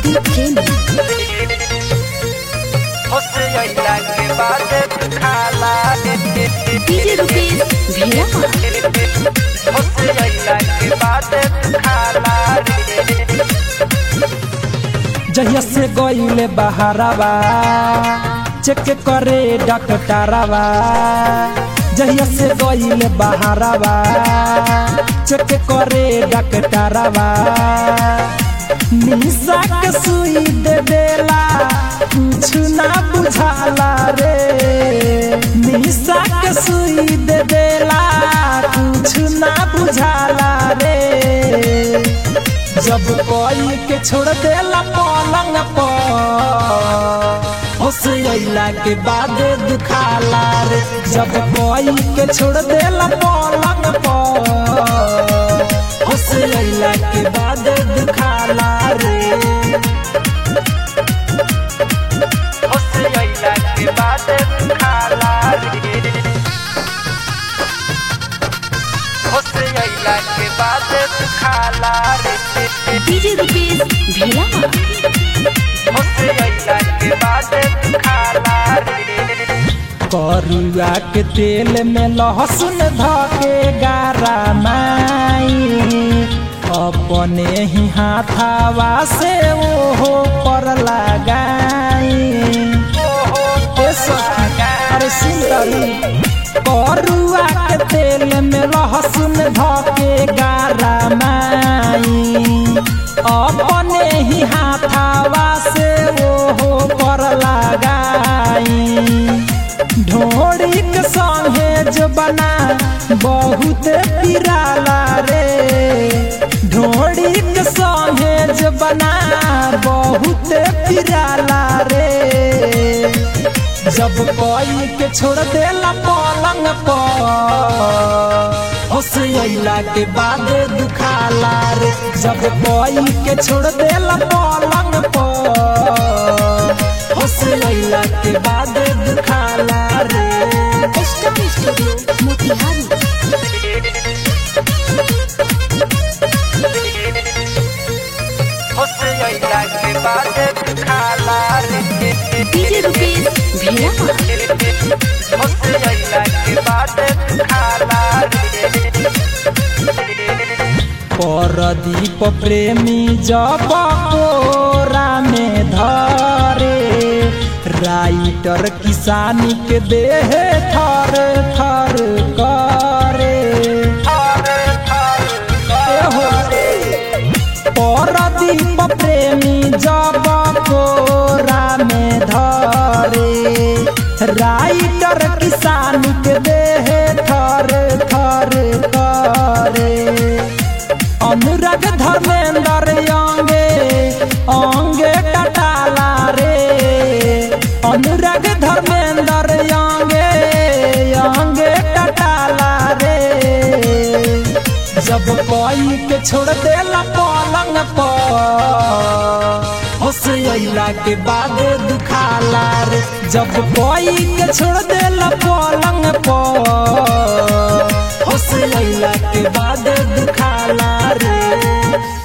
प्रदीप प्रेमी होसैला के बाद खाला डीजे रुपेश भेड़ा होसैला के बाद खाला जहिया से गईले बहारवा चेक करे डॉक्टरवा जहिया से गईले बहारवा चेक करे डॉक्टरवा निशा के सुई दे देला कुछ ना बुझाला रे निशा के सुई दे देला कुछ ना बुझाला रे जब कोई के छोड़ देला पलंग पर होसैला के बाद दुखाला रे जब कोई के छोड़ देला पलंग पर होसैला के बाद दुखाला रे होसैला के बाद खाला होसैला के बाद खाला डीजे रुपेश भेड़ा होसैला के बाद खाला करुआ के तेल में लहसुन धके गारा माई अपने ही हाथावा से ओहो पर लगाई ए सखी, अरे सुंदरी करुआ के तेल में लहसुन धके गारा माई अपने ही हाथावा से ओहो पर लगाई ढोड़ी के संगे जो बना बहुत पिराला रे ढोड़ी के संगे जो बना बहुत पिराला रे जब कोई के छोड़ देला पलंग पर होसैला के बाद दुखाला रे जब कोई के छोड़ देला पलंग पर होसैला के बाद दुखाला रे स्टार स्टूडियो मोतिहारी होसैला के बाद खाला डीजे रुपेश भेड़ा होसैला के बाद खाला परदीप प्रेमी जब कोरा में धरे राइटर किसानी के देह थर थर करे एहो, परदीप प्रेमी जब कोरा में धरे राइटर किसान के देह थर थर करे अनुराग धर्मेंद्र अंगे अंगे कटाला रे अनुराग धर्मेंद्र अंगे अंगे कटाला रे जब कोई के छोड़ देला पलंग पर होसैला के बाद दुखाला रे जब कोई के छोड़ देला पलंग पर होसैला के बाद दुखाला रे